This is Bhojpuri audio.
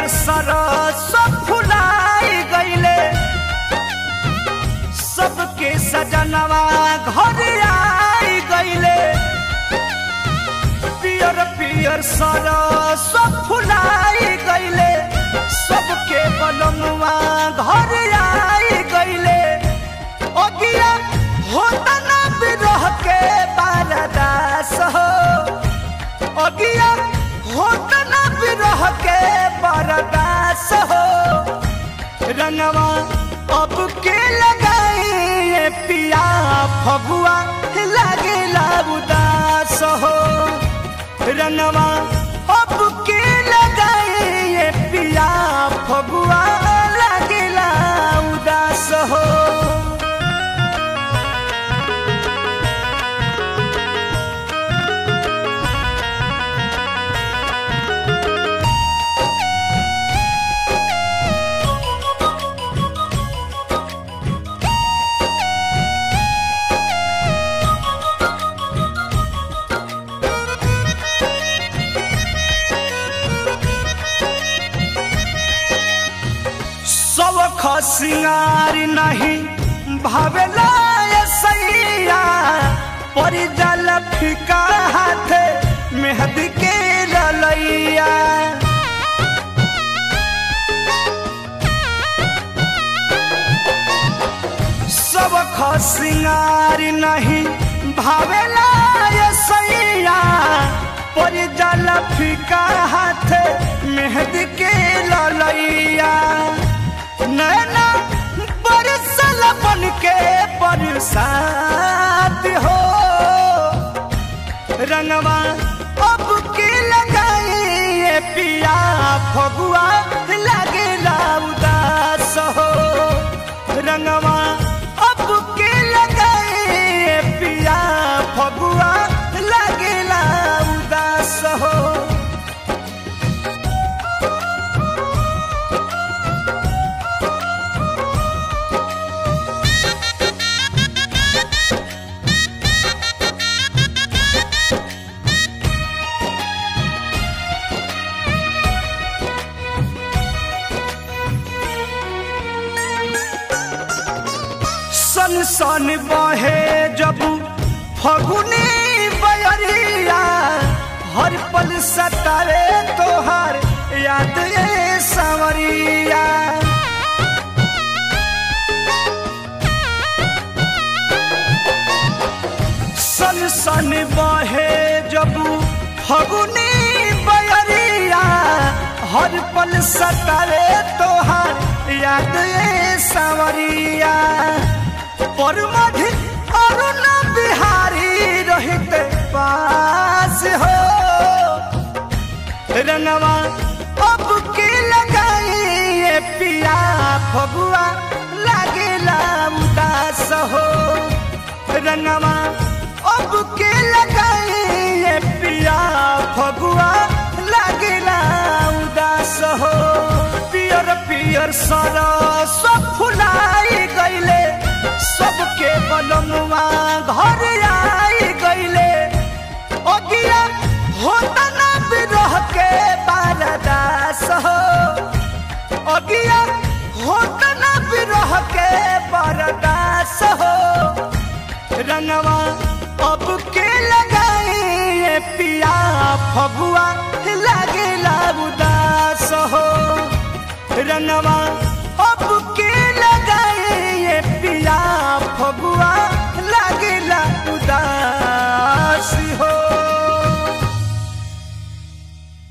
सरस फुलाई गईले सबके सजनवा घर आई गईले पियर पियर सरस फुलाई गईले सबके बलनुआ घर आई गईले अगिया होता ना बिरह के बारदास हो अगिया होता ना बिरह के बारदास हो रंगवा अब के लगाए पिया फगुआ लागे उदास हो रंगवा अब के लगाए पिया फगुआ लागे उदास हो सबख सिंगार नहीं भावेला ये सैया परी जल फिका हाथ मेहदी के ललैया सबख सिंगार नहीं भावेला ये सैया परी जल फिका हाथ मेहदी के ललैया नैना बरसल बन के बरसात हो रंगवा अब के लगाए पिया फगुआ लगे उदास हो रंगवा अब के लगाए पिया फगुआ लगे उदास हो सन सन बहे जब फगुनी बयरिया हर पल सतारे तोहर याद ये सांवरिया सन सन बहे जब फगुनी बयरिया हर पल सतारे तोहर याद ये सांवरिया पर मधि अरुण बिहारी रहित पास हो रंगवा अब के लगाए पिया फगुआ लागे उदास हो रंगवा अब के लगाए पिया फगुआ लागे उदास हो पियर पियर सरस फुलाई गईले सबके बलनुआ घर आई गईले अगिया होता ना बिरह के बारदास हो अगिया होता ना बिरह के बारदास हो रंगवा अब के लगाए पिया फगुआ लागे उदास हो रंगवा